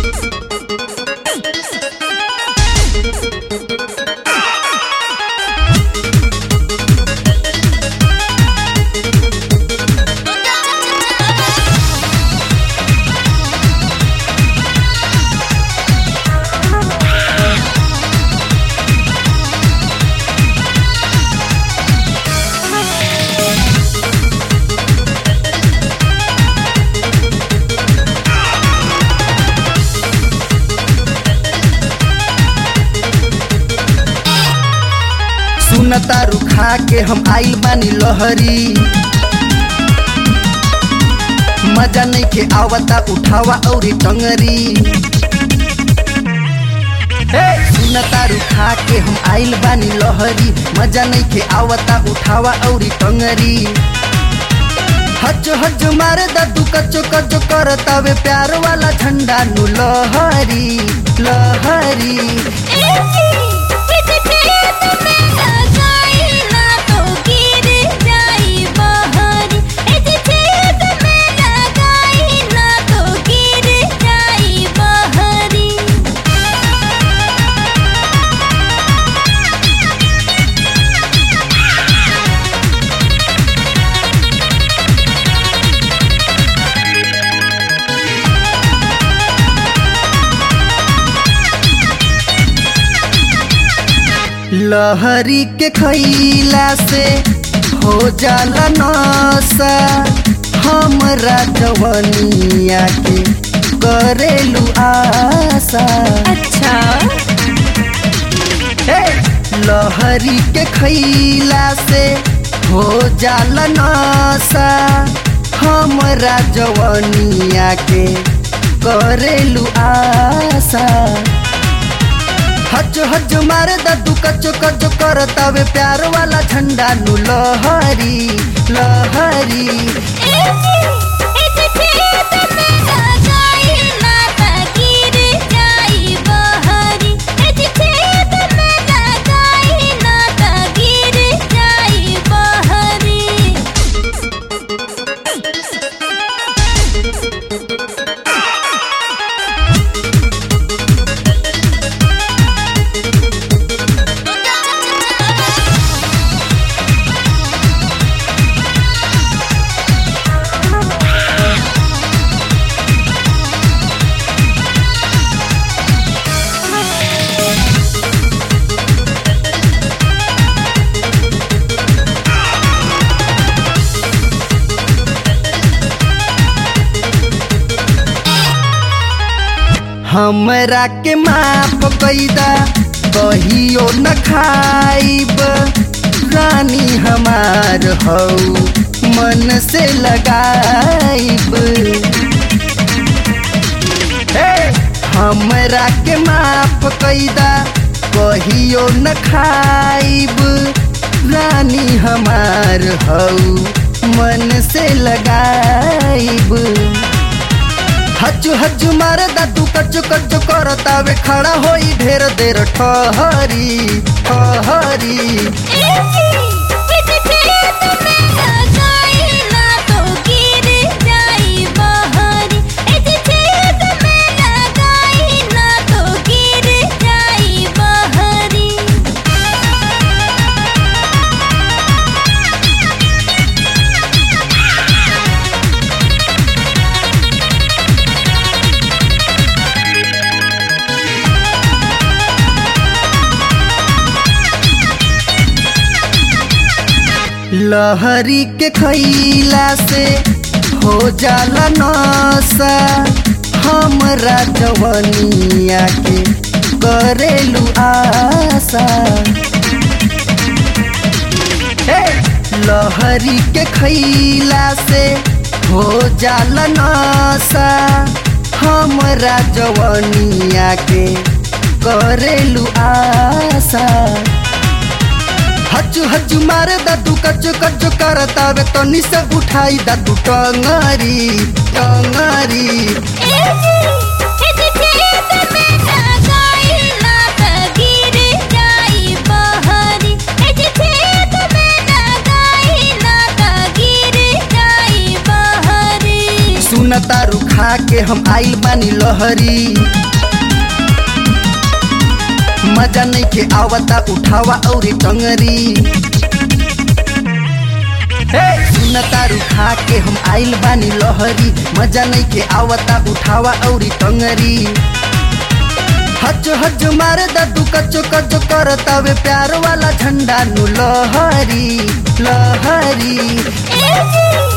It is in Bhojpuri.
सुन तारू खा के हम आइल बानी लहरी मजा नहीं के आवता उठावा औरी टंगरी हे, सुन तारू खा के हम आइल बानी लहरी मजा नहीं के आवता उठावा औरी टंगरी हज हज मारे दू कचो कचो करतावे प्यार वाला झंडा नु लहरी लहरी लहरी के खैला से हो जाला नशा हमरा जवनिया के करेलू आशा अच्छा हे! लहरी के खैला से हो जाला नशा हमरा जवनिया के करेलू आशा हज हज मारे दू कचो कचो करतावे प्यार वाला झंडा नु लहरी लहरी हमरा के माफ कैदा कहियो न खाइब रानी हमार हौ मन से लगाइब हे! हमरा के माफ कैदा कहियो न खाइब रानी हमार हौ मन से लगाइब हजु हजु मारे दादू कचु कचु करतावे खड़ा होई ढेर देर ठहरी ठहरी लहरी के खैला से हो जाला नशा हमरा जवनिया के करेलू आशा हे! लहरी के खैला से हो जाला नशा हमरा जवनिया के करेलू आशा हजु हजु मारे दादू कचु कचु करतावे तनी से उठाई दादू टंगरी टंगरी सुन तारू खा के हम आइल बानी लहरी मजा नहीं के आवता उठावा औरी टंगरी सुन तारू खा के हम आइल बानी लहरी मजा नहीं के आवता उठावा औरी टंगरी हज हज मारे दू कचो कचो करतावे प्यार वाला झंडा नु लहरी लहरी ए जी